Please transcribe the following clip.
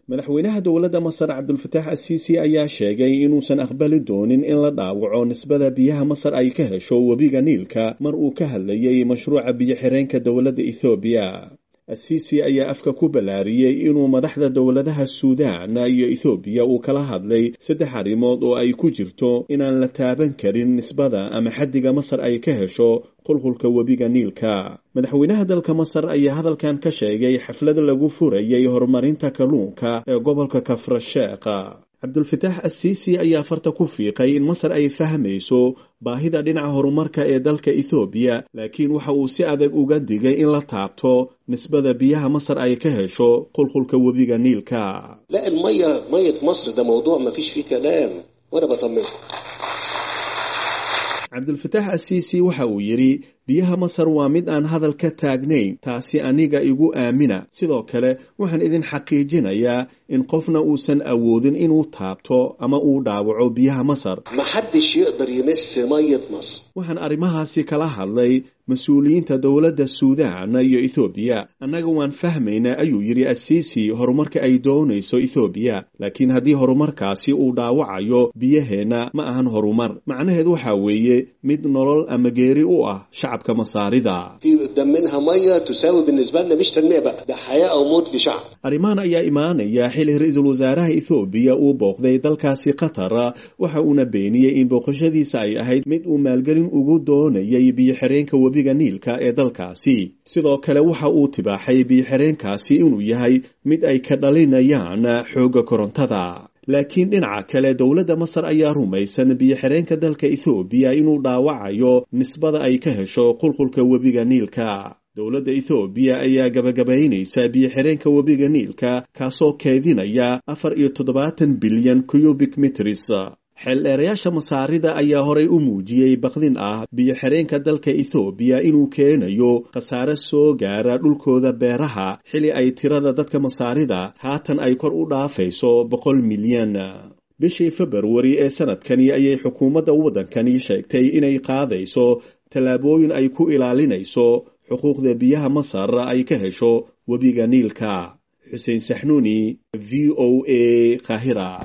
madaxweynaha dowladda masar cabdulfataax asiisi ayaa sheegay inuusan aqbali doonin in la dhaawaco nisbada biyaha masar ay ka hesho webiga niilka mar uu ka hadlayay mashruuca biyo-xireenka dowladda ethoobiya asiisi ayaa afka ku ballaariyey inuu madaxda dowladaha suudaan iyo ethoobiya uu kala hadlay saddex arrimood oo ay ku jirto inaan la taaban karin nisbada ama xaddiga masar ay ka hesho qulqulka webiga niilka madaxweynaha dalka masar ayaa hadalkan ka sheegay xaflad lagu furayay horumarinta kalluunka ee gobolka kafrasheekha cabdulfataax asiisi ayaa farta ku fiiqay in masar ay fahmayso baahida dhinaca horumarka ee dalka ethoobiya laakiin waxa uu si adag uga digay in la taabto nisbada biyaha masar ay ka hesho qulqulka webiga niilka لا المية مية مصر ده موضوع ما فيش فيه كلام وانا بطمنكم cabdulfataax asiisi waxa uu yidhi biyaha masar waa mid aan hadal ka taagnayn taasi aniga igu aamina sidoo kale waxaan idin xaqiijinayaa in qofna uusan awoodin inuu taabto ama uu dhaawaco biyaha masar ما حدش يقدر يمس مية مصر waxaan arrimahaasi kala hadlay mas-uuliyiinta dowladda suudaan iyo ethoobiya annaga waan fahmaynaa ayuu yidhi asiisi horumarka ay doonayso ethoobiya laakiin haddii horumarkaasi uu dhaawacayo biyaheenna ma ahan horumar macnaheed waxaa weeye mid nolol ama geeri u ah shacabka masaarida في قدام منها مية تساوي بالنسبة لنا مش تنمية بقى ده حياة أو موت لشعب arrimahan ayaa imaanaya xili ra-iisul wasaaraha ethoobiya uu booqday dalkaasi qatar waxa uuna beeniyey in booqashadiisa ay ahayd mid uu maalgelin ugu doonayay biyo-xireenka webiga niilka ee dalkaasi sidoo kale waxa uu tibaaxay biyo-xireenkaasi inuu yahay mid ay ka dhalinayaan xoogga korontada laakiin dhinaca kale dowladda masar ayaa rumaysan biyo-xireenka dalka ethoobiya inuu dhaawacayo nisbada ay ka hesho qulqulka webiga niilka dowladda ethoobiya ayaa gabagabaynaysa biyo-xireenka webiga niilka kaasoo keedinaya afar iyo toddobaatan bilyan cubic mitris xeeldheerayaasha masaarida ayaa horay u muujiyey baqdin ah biyo-xireenka dalka ethoobiya inuu keenayo khasaare soo gaara dhulkooda beeraha xili ay tirada dadka masaarida haatan ay kor u dhaafayso boqol milyan bishii februari ee sanadkani ayay xukuumadda waddankani sheegtay inay qaadayso tallaabooyin ay ku ilaalinayso xuquuqda biyaha masar ay ka hesho webiga niilka xuseen saxnuuni v o a kahira